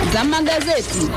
za magazeti.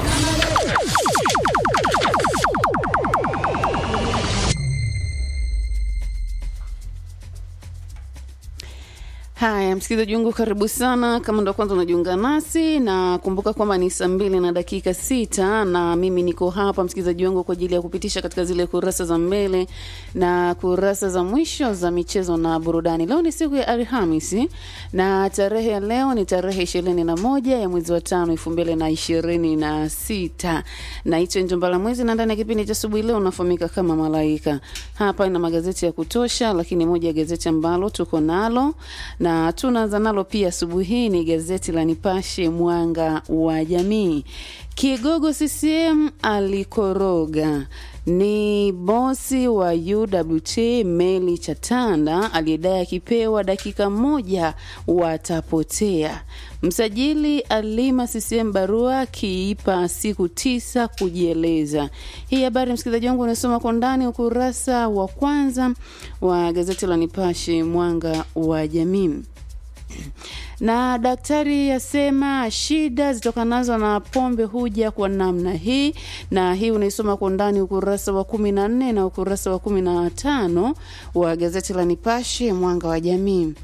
Haya, msikilizaji wangu, karibu sana. Kama ndo kwanza unajiunga nasi, na kumbuka kwamba ni saa mbili na dakika sita na mimi niko hapa msikilizaji wangu kwa ajili ya kupitisha katika zile kurasa za mbele na kurasa za mwisho za michezo na burudani. Leo ni siku ya Alhamisi na tarehe ya leo ni tarehe ishirini na moja ya mwezi wa tano elfu mbili na ishirini na sita na hicho njomba la mwezi, na ndani ya kipindi cha asubuhi leo unafahamika kama Malaika. Hapa ina magazeti ya kutosha, lakini moja ya gazeti ambalo tuko nalo na tunaanza nalo pia asubuhi hii ni gazeti la Nipashe Mwanga wa Jamii. Kigogo CCM alikoroga ni bosi wa UWT Meli Chatanda aliyedai akipewa dakika moja watapotea. Msajili alima CCM barua akiipa siku tisa kujieleza. Hii habari msikilizaji wangu unasoma kwa ndani ukurasa wa kwanza wa gazeti la Nipashe Mwanga wa Jamii na daktari asema shida zitokanazo na pombe huja kwa namna hii, na hii unaisoma kwa ndani ukurasa wa kumi na nne na ukurasa wa kumi na tano wa gazeti la Nipashe Mwanga wa Jamii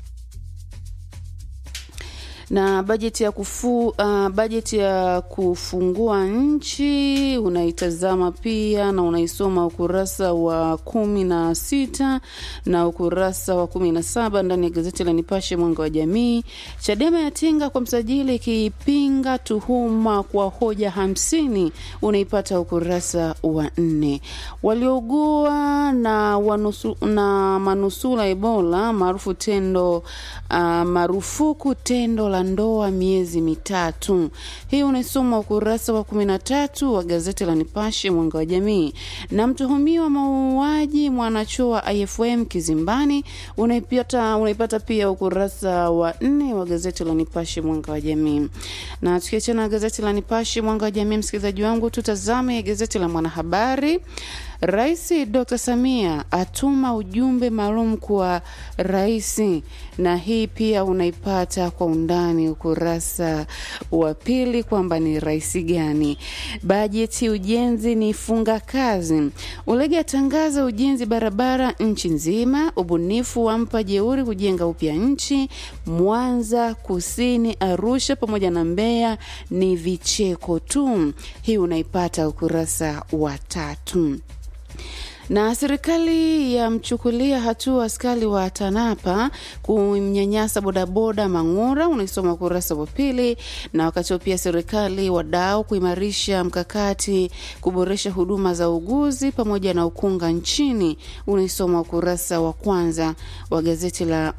na bajeti ya kufu, uh, bajeti ya kufungua nchi unaitazama pia na unaisoma ukurasa wa kumi na sita na ukurasa wa kumi na saba ndani ya gazeti la Nipashe mwanga wa jamii. Chadema yatinga kwa msajili ikipinga tuhuma kwa hoja hamsini unaipata ukurasa wa nne. Waliougua na, wanusu, na manusula Ebola maarufu tendo uh, marufuku tendo la ndoa miezi mitatu. Hii unaisoma ukurasa wa kumi na tatu wa gazeti la Nipashe mwanga wa jamii. Na mtuhumiwa mauaji mwanachuo wa IFM kizimbani unaipata, unaipata pia ukurasa wa nne wa gazeti la Nipashe mwanga wa jamii. Na tukiachana na gazeti la Nipashe mwanga wa jamii, msikilizaji wangu, tutazame gazeti la Mwanahabari. Rais Dr. Samia atuma ujumbe maalum kwa rais, na hii pia unaipata kwa undani ukurasa wa pili kwamba ni rais gani. Bajeti ujenzi ni funga kazi. Ulege atangaza ujenzi barabara nchi nzima. Ubunifu wampa jeuri kujenga upya nchi. Mwanza, Kusini, Arusha pamoja na Mbeya ni vicheko tu. Hii unaipata ukurasa wa tatu na serikali yamchukulia hatua askari wa TANAPA kumnyanyasa bodaboda Mang'ura, unaisoma ukurasa wa pili. Na wakati huo pia serikali wadau kuimarisha mkakati kuboresha huduma za uguzi pamoja na ukunga nchini, unaisoma ukurasa wa kwanza wa gazeti la